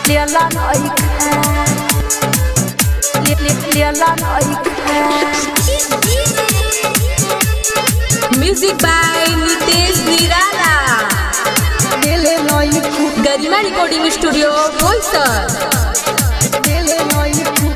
लेला नइखा ले ले लेला नइखा म्यूजिक बाय नितेश निराला लेले नइखू गरिमा रिकॉर्डिंग स्टूडियो बोईसर लेले नइखू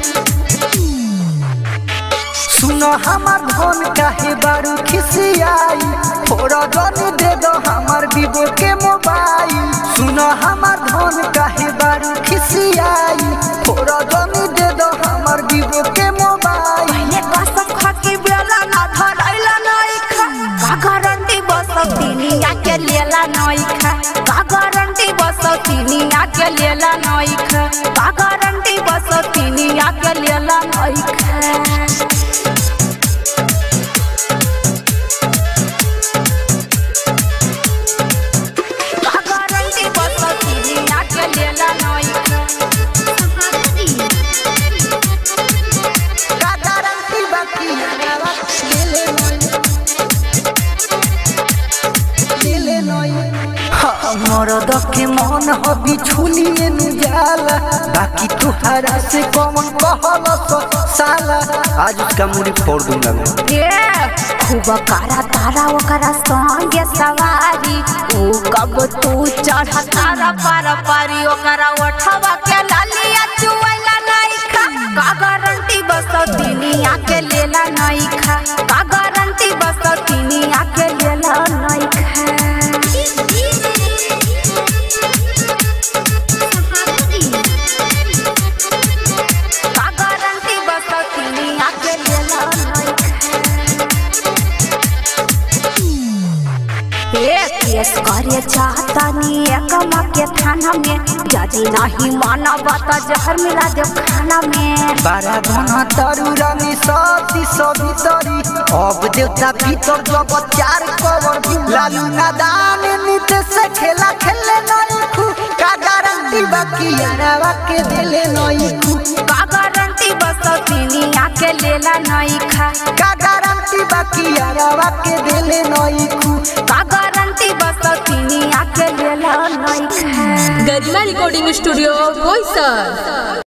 सुनो हमार धन काहे बारू खिसियाई थोड़ा जन दे दो हमार वीवो के मोबाइल सुनो हमार धन काहे बारू खिसियाई थोड़ा जन दे दो हमार वीवो के मोबाइल पहिले कसम खाके बेला ना धरैला नइखा का गारंटी बसतिनी आके लेला नइखा का गारंटी बसतिनी आके लेला नइखा का गारंटी बसतिनी आके लेला नइखा का गारंटी बसतिनी आके लेला नइखा का गारंटी बाकी लेले दिले नई हमर दखे मन हबी छुलिए नु जाला बाकी तुहरा से कौन कहल तो साला आज उसका मुड़ी फोड़ दूंगा मैं ए खूब करा तारा ओकरा संगे सवारी ऊ कब तू चढ़ तारा पार पारी ओकरा ओठवा के लालिया चुवैला नहीं खा का गारंटी बसतिनी आके लेला नहीं खा का गारंटी बसतिनी आके लेला नहीं खा का गारंटी बसतिनी आके लेला नहीं ए केस करे चाहतानी एकमा के थाना में यदि नहीं मानब त जहर मिला देव खाना में बारा धना तारू रानी सती सभी तरी अब देवता भीतर जब चार कवर लालू नादान नीते से खेला खेले नहीं खू का गारंटी बाकी यारावा के दिले नहीं खू का गारंटी बसतिनी आके लेला नहीं खा का गारंटी बाकी यारावा के दिले नहीं खू का गारंटी बसतिनी आके लेला नहीं खा गरिमा रिकॉर्डिंग स्टूडियो बोईसर